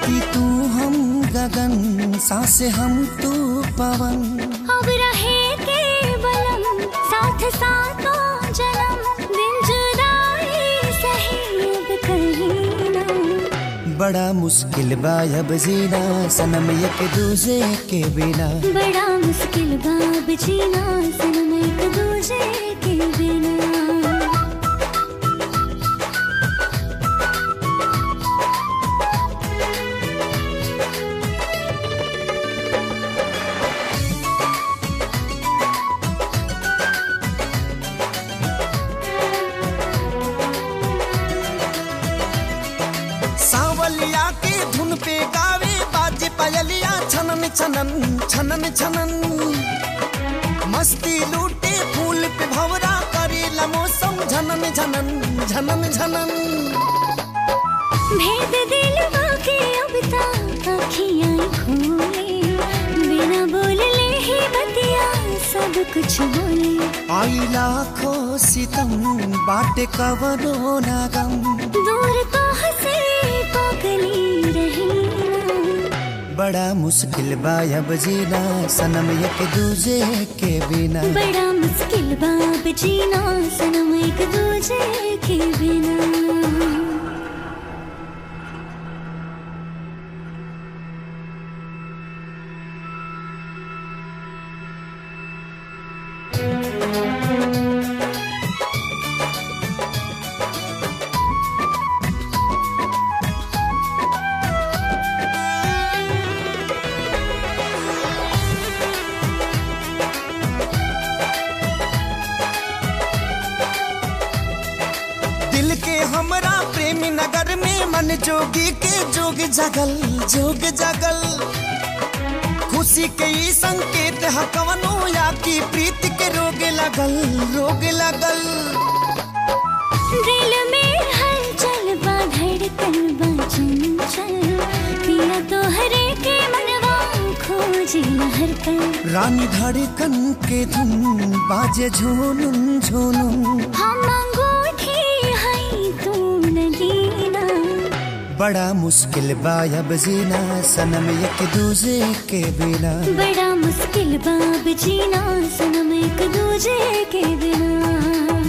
धरती तू हम गगन सांस हम तू पवन अब रहे के बलम साथ साथों जन्म दिल जुदाई सही अब कहीं ना बड़ा मुश्किल बा अब जीना सनम एक दूजे के बिना बड़ा मुश्किल बाब जीना सनम एक दूजे के बिना सावलिया के धुन पे गावे बाजे पायलिया छनन छनन छनन छनन मस्ती लूटे फूल पे भवरा करेला मौसम झनन झनन झनन झनन भेद दिल के अब तक अखियां खोले बिना बोलले ही बतिया सब कुछ बोले आई लाखों सितम बाटे कवनो नागम दूर तो हंसे पागली रही ना बड़ा मुश्किल बा अब जीना सनम एक दूजे के बिना बड़ा मुश्किल बाब जीना सनम एक दूजे के बिना दिल के हमरा प्रेम नगर में मन जोगी के जोग जगल जोग जगल खुशी के ई संकेत ह कवनो या की प्रीत के रोग लगल रोग लगल दिल में हलचल बा धड़कन बा चंचल पिया तो हरे के मनवा खोजी हर पल रानी धड़कन के धुन बाजे झूनुन झूनुन हम अंगूठी है तू नगीना बड़ा मुश्किल बा अब जीना सनम एक दूजे के बिना बड़ा मुश्किल बाब जीना सनम एक दूजे के बिना